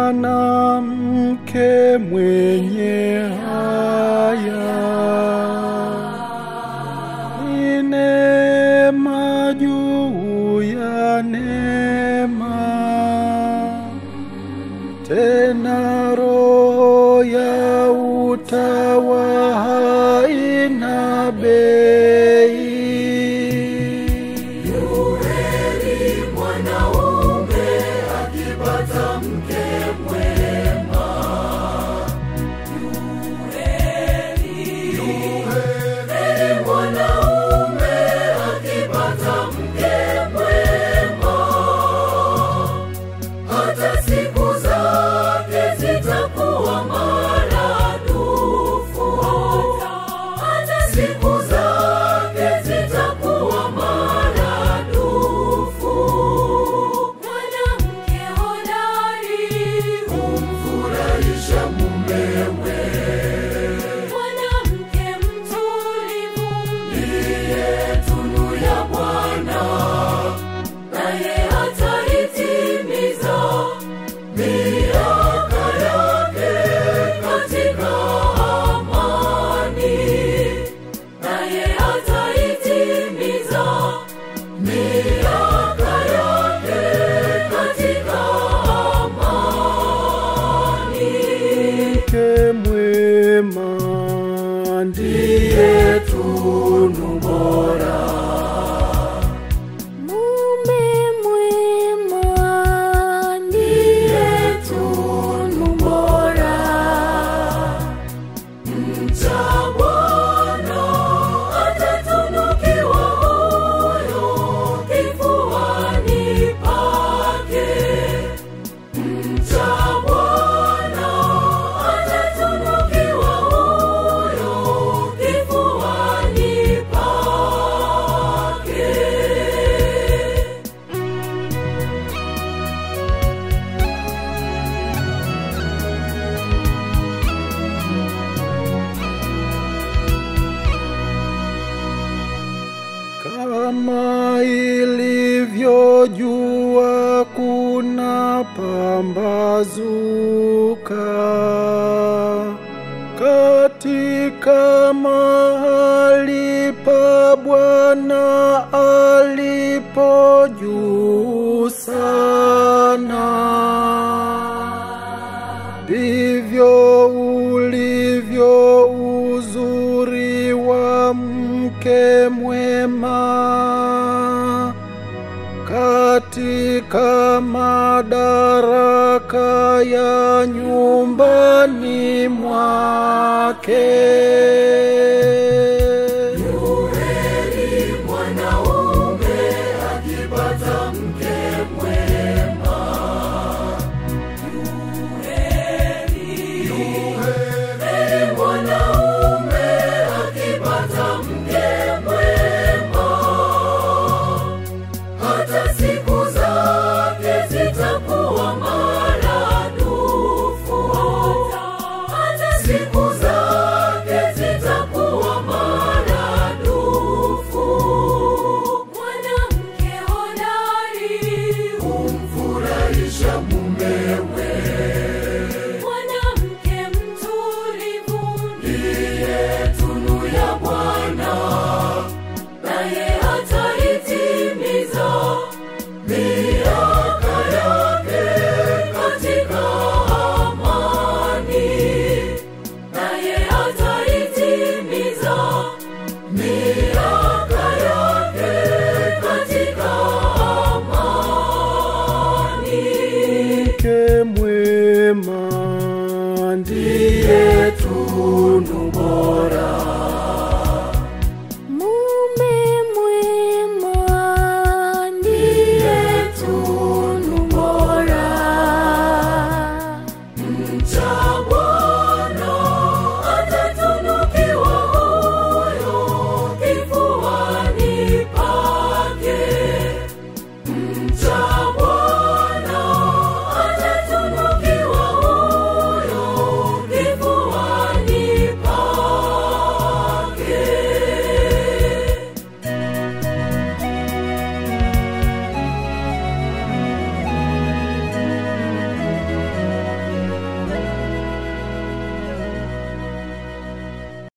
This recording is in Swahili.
mwanamke mwenye haya ni neema juu ya neema, tena roho ya utawa haina bei. Yuheri mwanaume akipata mke mwema. Yuheri mwanaume akipata mke mwema. Hata siku zake zitakuwa maradufu. Hata siku zake zitakuwa maradufu. Mwanamke hodari humfurahisha mumewe. Mwanamke mtulivu ndiye tunu ya Bwana, naye ataitimiza miaka yake katika amani, naye ataitimiza miaka yake katika amani. Mke mwema ndiye tunu bora. Mume mwema ndiye tunu bora. Mcha Bwana atatunukiwa huyo kifuani pake. Mcha Bwana atatunukiwa huyo kifuani pake. Kama ilivyojua kuna pambazuka katika mahali pa Bwana alipo juu sana ndivyo ulivyo uzuri wa mke mwema katika madaraka ya nyumbani mwake.